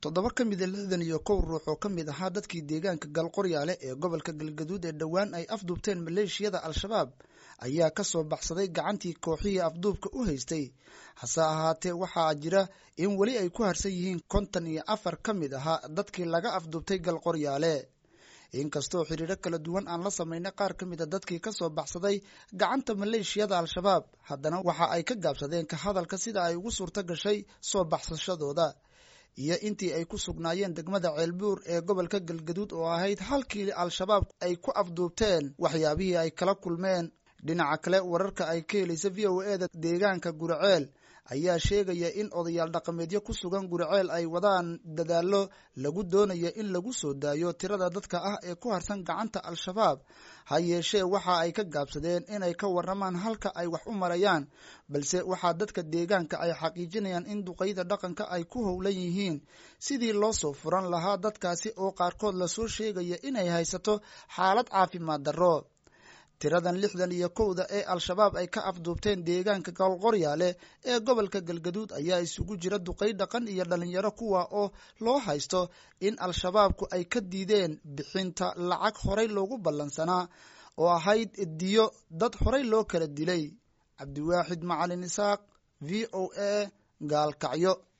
toddoba ka mida lixdan iyo kow ruux oo ka mid ahaa dadkii deegaanka galqoryaale ee gobolka galgaduud ee dhowaan ay afduubteen maleeshiyada al-shabaab ayaa ka soo baxsaday gacantii kooxihii afduubka u haystay hase ahaatee waxaa jira in weli ay ku harsan yihiin konton iyo afar ka mid ahaa dadkii laga afduubtay galqoryaale inkastoo xiriiro kala duwan aan la samaynay qaar ka mid a dadkii ka soo baxsaday gacanta maleeshiyada al-shabaab haddana waxa ay ka gaabsadeen ka hadalka sida ay ugu suurto gashay soo baxsashadooda iyo intii ay ku sugnaayeen degmada ceelbuur ee gobolka galgaduud oo ahayd halkii al-shabaab ay ku afduubteen waxyaabihii ay kala kulmeen dhinaca kale wararka ay ka helaysa v o e da deegaanka guriceel ayaa sheegaya in odayaal dhaqameedyo ku sugan guriceel ay wadaan dadaallo lagu doonayo in lagu soo daayo tirada dadka ah ee ku harsan gacanta al-shabaab ha yeeshee waxa ay ka gaabsadeen inay ka waramaan halka ay wax u marayaan balse waxaa dadka deegaanka ay xaqiijinayaan in duqayda dhaqanka ay ku howlan yihiin sidii loo soo furan lahaa dadkaasi oo qaarkood lasoo sheegaya inay haysato xaalad caafimaad darro tiradan lixdan iyo kowda ee al-shabaab ay ka afduubteen deegaanka galqoryaale ee gobolka galgaduud ayaa isugu jira duqay dhaqan iyo dhalinyaro kuwa oo loo haysto in al-shabaabku ay ka diideen bixinta lacag horay loogu ballansanaa oo ahayd diyo dad horay loo kala dilay cabdiwaaxid macalin isaaq v o a gaalkacyo